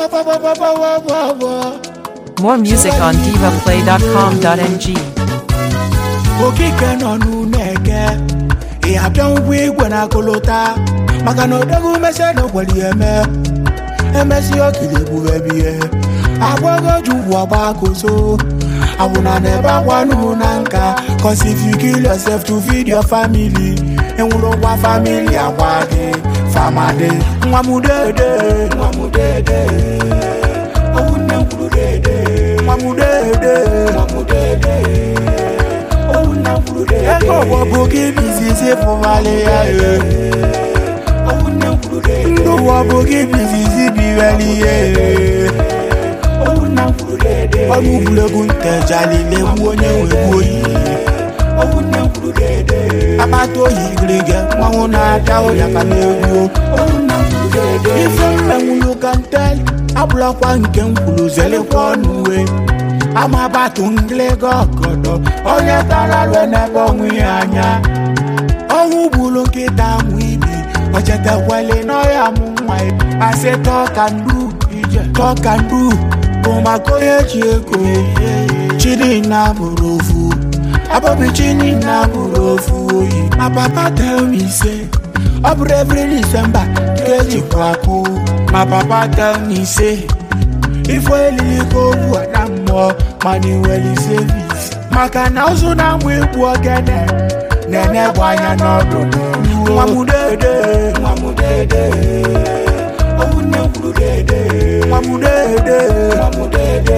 More music on divaplay.com.ng. okike nọ n'ụlọeke ị abịa ụgwọ igwe na akụlụta maka na odogwu mese na okwere ya eme emesi okiri egbughebie agbago ji ugwu agba kozo awụna na ebe agwanụ na nka cause if you kill yourself to feed your family enwere ụgwa family agwa gị famade nwa m dede nwa m dede owu nne m kwuru dede nwa m dede nwa m dede owu nne m kwuru dede ego ụgbọ bụ gị bizizi fụmali ya e owu nne m kwuru dede ndụ ụgbọ bụ gị bizizi biweli ya e owu nne m kwuru dede ọrụ egwuregwu ntejalile gbu onye nwegbu oyi owu nne m kwuru dede akpata oyi gịrịga mmanwụ na-ada ụya ka na-egwu owu nne m kwuru dede ife mmenwulu ka ntel abụlakwa nke m kwuru zelekwa ọnụ uwe amabatu ngịlịga ọgọdọ onye tara rue n'ebe onwe ya anya ọnwụ gburu nkịta mụ ibi ochetekwele n'ọya mụ nwa ya asị tọkandu ije tọkandu bụ maka onye ji ego chinina bụrụ ofu abọbi chinina bụrụ ofu oyi ma papa tell me say ọ bụrụ every December ka ejikwa akụ ma papa tell me say ife elili ka ogwu ada mmụọ mana iweli sevis maka na ụzụ na-amụ egwu ogene na-enegbu anya n'ọdụdụ nwa m dede nwa m dede owu nne m kwuru dede nwa m dede nwa m dede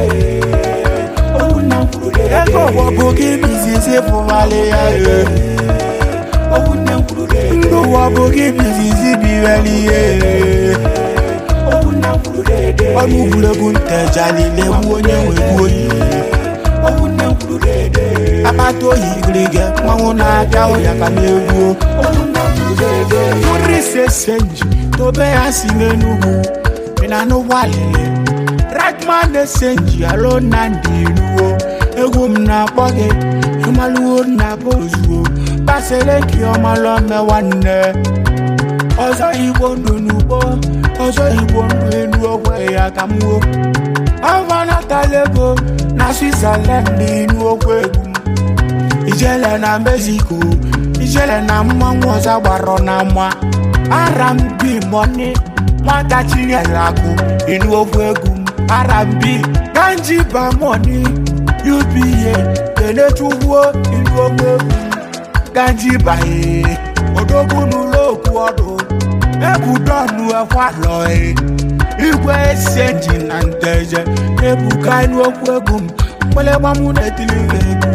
owu nne m kwuru dede ego ụgbọ bụ gị bizizi fụmali ya e owu nne m kwuru dede ndụ ụgbọ bụ gị bizizi biweli ya e owu nne m kwuru dede ọrụ egwuregwu ntejalile gbu onye nwegbu oyi owu nne m kwuru dede akpata oyi gịrịga mmanwụ na-abịa ụya ka na-egwu owu nne m kwuru dede nri sesenji tobe ya si n'enugwu mina n'ụgbọalile ragman na-esenji alo na ndị iruo egwu m na-akpọ gị ịmalụwo na bụ ozugbo baseleki ọmalọme nwanne ọzọ igbo ndụ n'ugbo ọzọ igbo ndụ elu ogwe ya ka m wuo avanatala ego na switzerland n'inu okwu egwu m ijele na mexico ijele na mmanwụ ọzọ gbara na mma arambi mọni nwata chinyere akụ inu okwu egwu m arambi ganji bamoni uba kenechugwuo inu okwu egwu m ganji baye odogwu n'ụlọ okwu ọdụ ebudonu ekwalọe igwe esenji na nteje ebuka inu okwu egwu m mgbelegbamụ na-etili ha egwu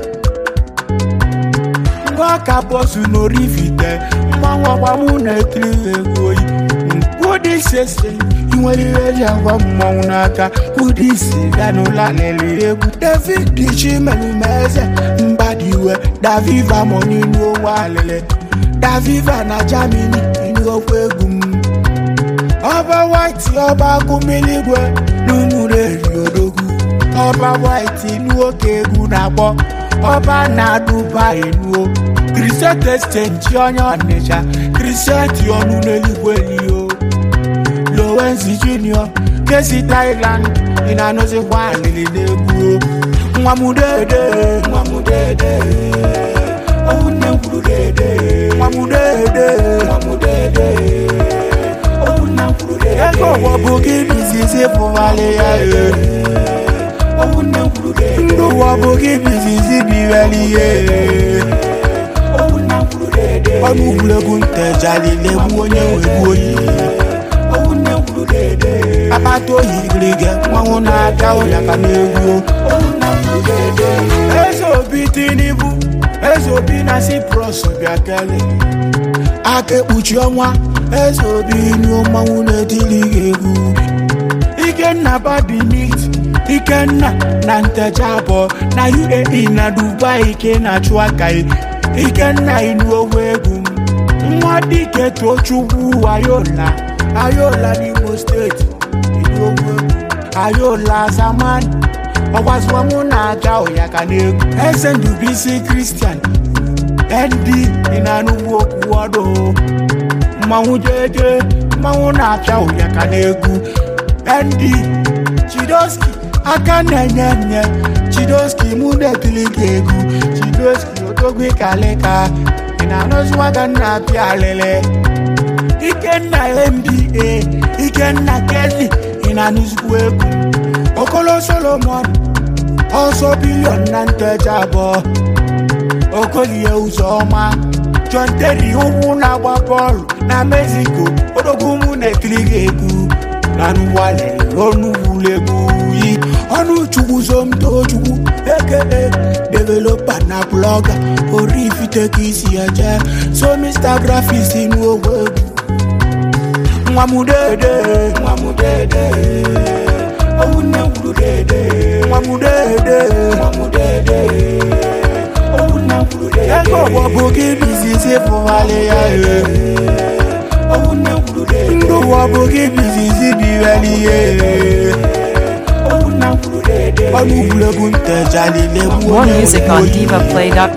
ngwa ka bọsụ n'orivite mmanwụ ọgbamụ na-etili ha egwu oyi ụdị sese inwere ihe eji agwa mmọnwụ n'aka ụdị isi bịa n'ụlọ alele egwu david chimelumeze mbadiwe daviva mọ n'inu onwe alele daviva na germany inu okwu egwu m ọba white ọba agụmiligwe n'ụmụrụ eri odogwu ọba white inu oke egwu na-akpọ ọba na dubai nuo kriset exchange onye ọnịcha kriset ọnụ n'eluigwe lio lowenzi junior kesi thailand ị na-anụzikwa alili n'egwu nwa m dede nwa m dede owu nne m kwuru dede nwa m dede nwa m dede owu nne m kwuru dede ego ụgbọ bụ gị bizizi fụmali ya e owu nne m kwuru dede ndụ ụgbọ bụ gị bizizi biweli ya e owu nne m kwuru dede ọrụ egwuregwu ntejalile gbu onye nwegbu oyi owu nne m kwuru dede akpata oyi gịrịga mmanwụ na-abịa ụya ka na-egwu owu nne m kwuru dede eze obi tinubu eze obi na cyprus bịa kelee aka ekpuchi ọnwa eze obi nuo mmanwụ na-etili gị egwu ikenna badimit ikenna na ntecha abụọ na uae na dubai ike na-achụ aka ya. ikenna inu owu egwu m nwa dike tochukwu ayola ayola n'imo steeti inu owu egwu ayola zaman ọgwaziwa mụ na-aga ụya ka na-egwu eze ndubisi kristian nd ị na-anụgbu okwu ọdụ mmanwụ jeje mmanwụ na-apịa ụya ka na-egwu nd chidoski aka na-enye nye chidoski mụ na-etili gị egwu chidoski odogwu kalịka ị na-anụziwaga nna apịa alịlị ikenna mba ikenna kezi ị na-anụzikwa egwu okolo solomon ọsọ bilion na ntecha abụọ okolie ụzọma john terry ụkwụ na-agba bọọlụ na mexico odogwu mụ na-ekiri gị egwu na nụwale ọnụwulegwu yi ọnụ chukwu somtochukwu eke developa na blọga orifite ka isi eje so mr grafis n'ogwe egwu nwa m dede nwa m dede owu nne gwuru dede nwa m dede nwa m dede owu nne gwuru dede ego ọbọbụ gị bizizi fụwalị ya e owu nne gwuru dede ndụ ọbụ gị bizizi biweli ya e owu nne gwuru dede ọnụ gwuregwu ntejalile More music on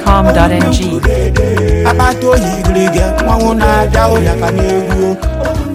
divaplay.com.ng. akpata oyi gịrịgị mmanwụ na-abịa ụya ka na-egwu